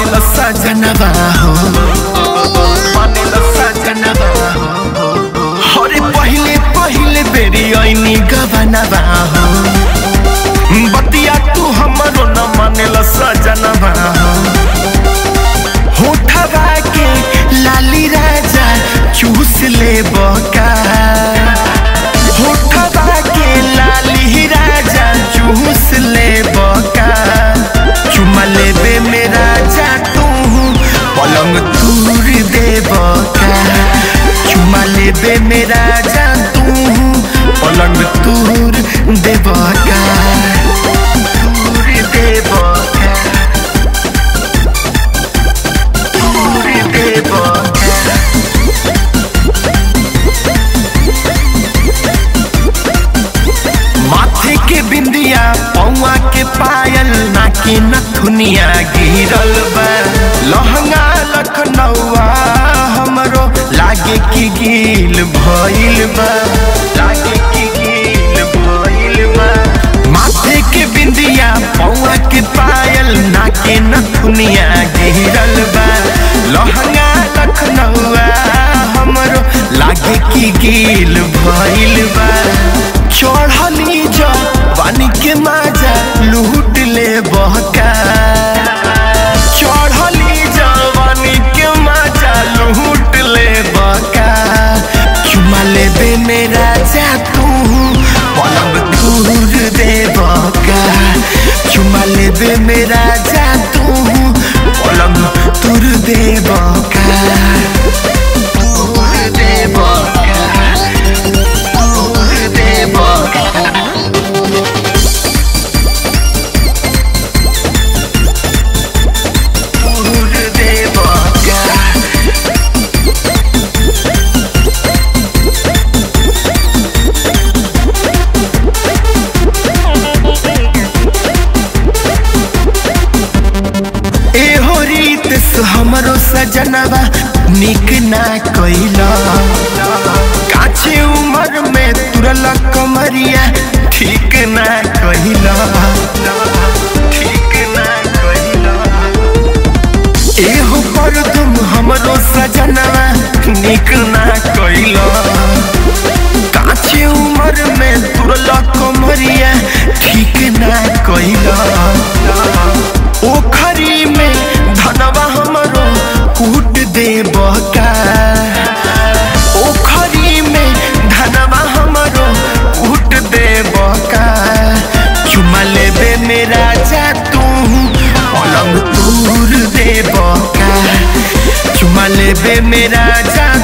मानेल सजनवा हो मानेल सजनवा हो अरे पहिले पहिले बेरी ऐनी गबनवा हो बतिया तू हमरो न मानेल सजनवा हो होठवा के लाली राजा चूस ले बका होठवा के लाली राजा चूस ले बका चुमा लेबे में राजा तू पलंग तूर दे बका चुमा लेबे में राजा तू पलंग तूर दे बका तूर दे बका तूर दे बका माथे के बिंदिया पौआ के पायल नाके नथुनिया गिरल बा लहंगा लखनऊआ हमरो लागे की गील भइल बा लागे की गील भइल बा माथे के बिंदिया पौआ के पायल नाके नथुनिया गिरल बा लहंगा लखनऊआ हमरो लागे की गील भइल बा चढ़ली जवानी के माजा लूट ले बहका चढ़ली जवानी के माजा लूट ले बहका चुमा लेबे मेरा जा तू पलंग तूर दे बहका चुमा लेबे मेरा जा तू पलंग तूर दे बहका तूर दे बहका तूर दे बहका तूर दे बहका एहो रीत से हमरो सजनवा निक ना कैला काछे उम्र में तुरल कमरिया ठीक ना कैला ठीक ना कैला एहो पर तुम हमरो सजनवा निक ना कैला काछे उम्र में तुरल कमरिया ठीक ना कैला ओखरी में धनवा हमरो कूट दे बका ओखरी में धनवा हमरो कूट दे बका चुमा लेबे मेरा जा तू पलंग तूर दे बका चुमा लेबे मेरा जा